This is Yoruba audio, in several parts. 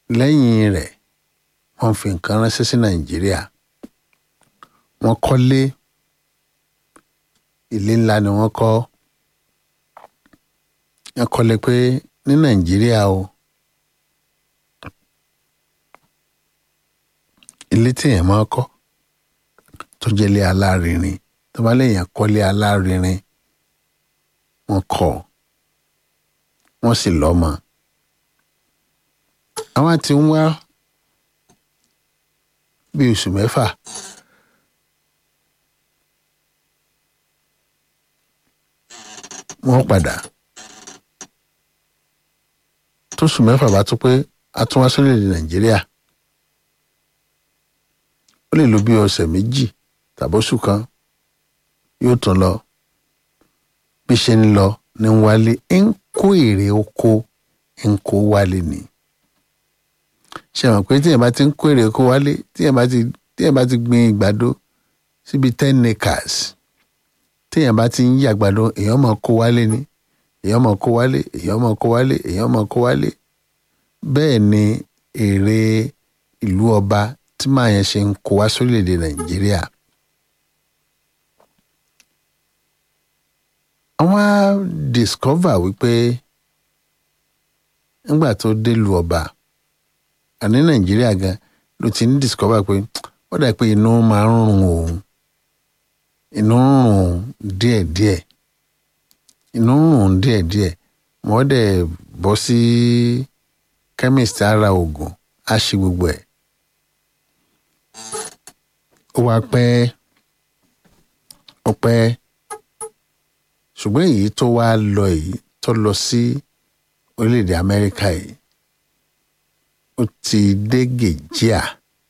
lẹ́yìn rẹ̀ wọ́n fi nǹkan ránṣẹ́ sí nàìjíríà wọ́n kọ́lé ilé ńlá ni wọ́n kọ́ wọ́n kọ́lé pé ní nàìjíríà o ilé téèyàn máa kọ́ tó jẹ́ ilé alárinrin tó bá léèyàn kọ́lé alárinrin wọ́n kọ́ wọ́n sì lọ́mọ àwọn tí ń wá bí oṣù mẹ́fà wọ́n padà tóṣù mẹ́fà bá tó pé a tún wá sórílẹ̀-èdè nàìjíríà ó lè lo bí ọ̀sẹ̀ méjì tàbí oṣù kan yóò tún lọ bí ṣe ń lọ ní wálé ń kó èrè oko ń kó wálé ni ṣe mọ̀ pé tíyẹn bá ti ń kó èrè oko wálé tíyẹn bá ti tíyẹn bá ti gbin ìgbàdo síbi ten acres téèyàn bá ti ń yí àgbàdo èèyàn máa kó wálé ni èèyàn máa kó wálé èèyàn máa kó wálé èèyàn máa kó wálé bẹ́ẹ̀ ni èrè ìlú ọba tí màá yẹn ṣe ń kó wá sórílẹ̀‐èdè nàìjíríà. àwọn á discover wípé nígbà tó délùú ọba àní nàìjíríà gan ló ti ń discover pé ó dà pé inú máa ń rùn òun inú ń rùn díẹ̀díẹ̀ inú ń rùn díẹ̀díẹ̀ wọ́n dẹ̀ bọ́ sí chemist ara oògùn á ṣe gbogbo ẹ̀ ó wá pẹ́ ó pẹ́ ṣùgbọ́n èyí tó wá lọ yìí tó lọ sí orílẹ̀-èdè amẹ́ríkà yìí ó ti dé gèjíà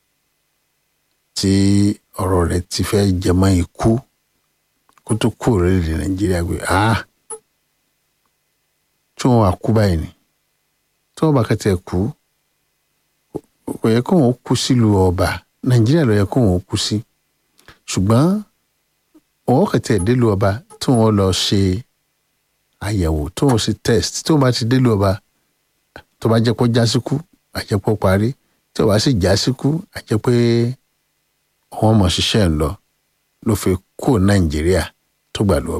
tí ọ̀rọ̀ rẹ̀ ti fẹ́ jẹmọ́ ikú kó tó kú orílẹ̀-èdè nàìjíríà gbé ah tí wọ́n wá kú báyìí ni tí wọ́n bá kẹ́tẹ́ kú kò yẹ kó wọn kú sílùú ọba nàìjíríà ló yẹ kó wọn kú sí ṣùgbọ́n wọn kẹ́tẹ́ délùú ọba tí wọ́n lọ ṣe àyẹ̀wò tí wọ́n ṣe test tí wọ́n bá ti délùú ọba tó bá jẹ́ pé jásíkú àjẹpọ̀ parí tí wọ́n bá sì jásíkú àjẹpẹ́ wọ́n mọ̀ ṣiṣẹ́ ń lọ ló fi kó nàìjíríà tó gbà lọ́wọ́